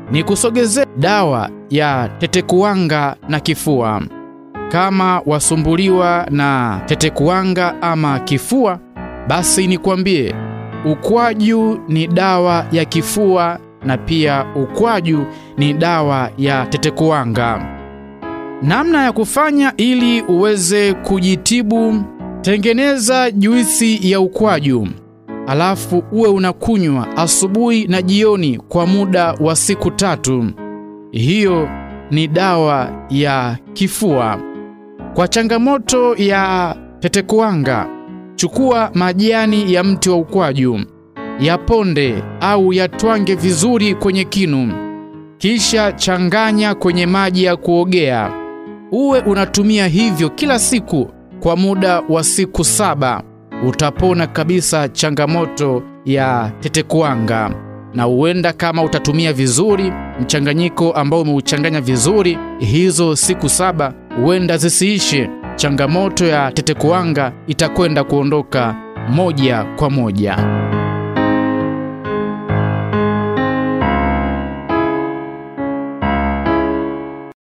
ni kusogezea dawa ya tetekuwanga na kifua. Kama wasumbuliwa na tetekuwanga ama kifua, basi nikwambie ukwaju ni dawa ya kifua na pia ukwaju ni dawa ya tetekuwanga. Namna ya kufanya ili uweze kujitibu: tengeneza juisi ya ukwaju, alafu uwe unakunywa asubuhi na jioni kwa muda wa siku tatu. Hiyo ni dawa ya kifua. Kwa changamoto ya tetekuwanga, chukua majani ya mti wa ukwaju, yaponde au yatwange vizuri kwenye kinu, kisha changanya kwenye maji ya kuogea. Uwe unatumia hivyo kila siku kwa muda wa siku saba. Utapona kabisa changamoto ya tetekuwanga, na huenda kama utatumia vizuri mchanganyiko ambao umeuchanganya vizuri, hizo siku saba huenda zisiishe. Changamoto ya tetekuwanga itakwenda kuondoka moja kwa moja.